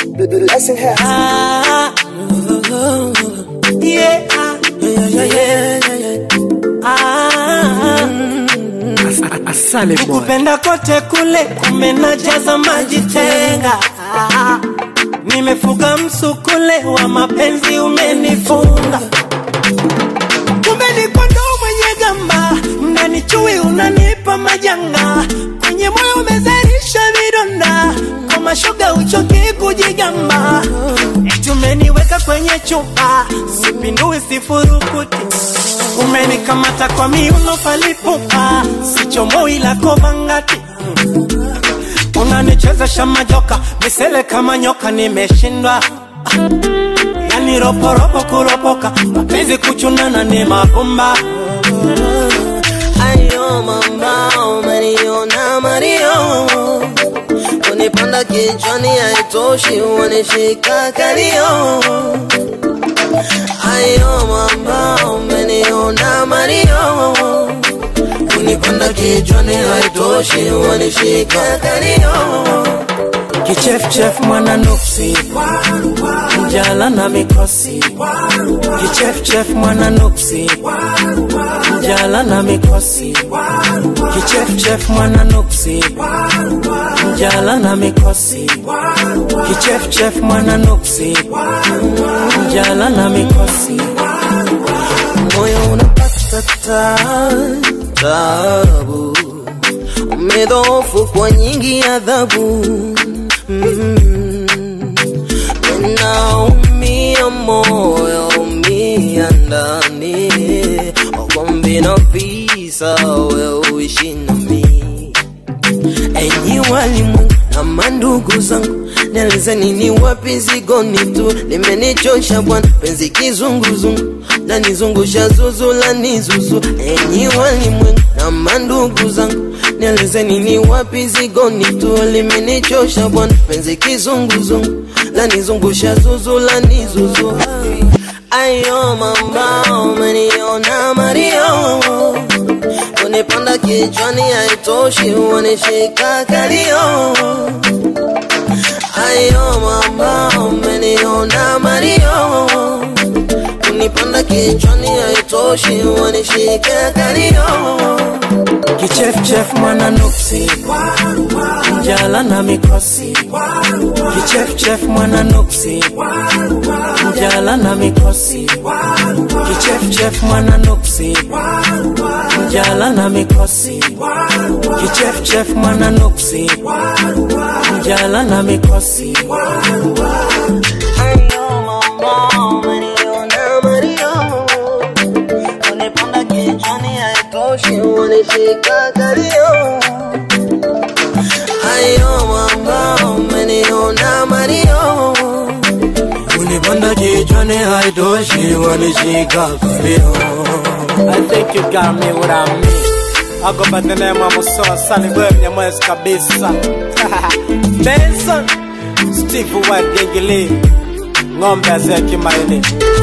Blessing has. Ah, yeah, ah, yeah, yeah, yeah, yeah, yeah. Ah, Asale boy. nikupenda kote kule kumenajaza maji tenga Ah, nimefuga msukule wa mapenzi umenifunga kumbe ni kondoo mwenye gamba ndani chui unanipa majanga kwenye moyo umezalisha vidonda kwa mashoga uchoki kujigamba eti umeniweka kwenye chupa sipindui sifurukuti umenikamata kwa miuno palipupa sichomoi lako mangati unanichezesha majoka misele kama nyoka nimeshindwa yani roporopo kuropoka mapenzi kuchunana ni mapumba Ayo mamba umeniona Mario Unipanda kichwani haitoshi wanishika kalio Ayo mamba umeniona Mario Unipanda kichwani haitoshi wanishika kalio kichefchef mwana nuksi njala na mikosi kichefchef mwana nuksi njala na mikosi kichefchef mwana nuksi njala na mikosi kichefchef mwana nuksi njala na mikosi moyo unapata ta- tabu, umedhoofu kwa nyingi adhabu mm. Naumia moyo umia ndani, wagombi na visa, we uishi nami enyi walimwengu na mandugu zangu nielezeni ni wapi zigoni tu limenichosha bwana penzi kizunguzungu lanizungusha zuzu lanizuzu enyi walimwengu na mandugu zangu nielezeni ni wapi zigoni tu limenichosha bwana penzi kizunguzungu lanizungusha zuzu lanizuzu ayo mamba umeniona mario kunipanda kichwani haitoshi wanishika kalio ayo mama umeniona mario kunipanda kichwani haitoshi wanishika kalio kichefchef mwana nuksi njala na mikosi kichefchef mwana nuksi njala na mikosi kichefchef mwana nuksi njala na mikosi kichefchef mwana nuksi njala na mikosi ayo mama umeniona mario kunipanda kichwani haitoshi wanishika kalio ayo mama umeniona mario unipanda kichwani haitoshi wanishika kalio I think you got me what I mean. I go by the name of Musoa Sunny Boy Mnyamwezi kabisa Benson Steve White Gengili Ng'ombe azee kimaini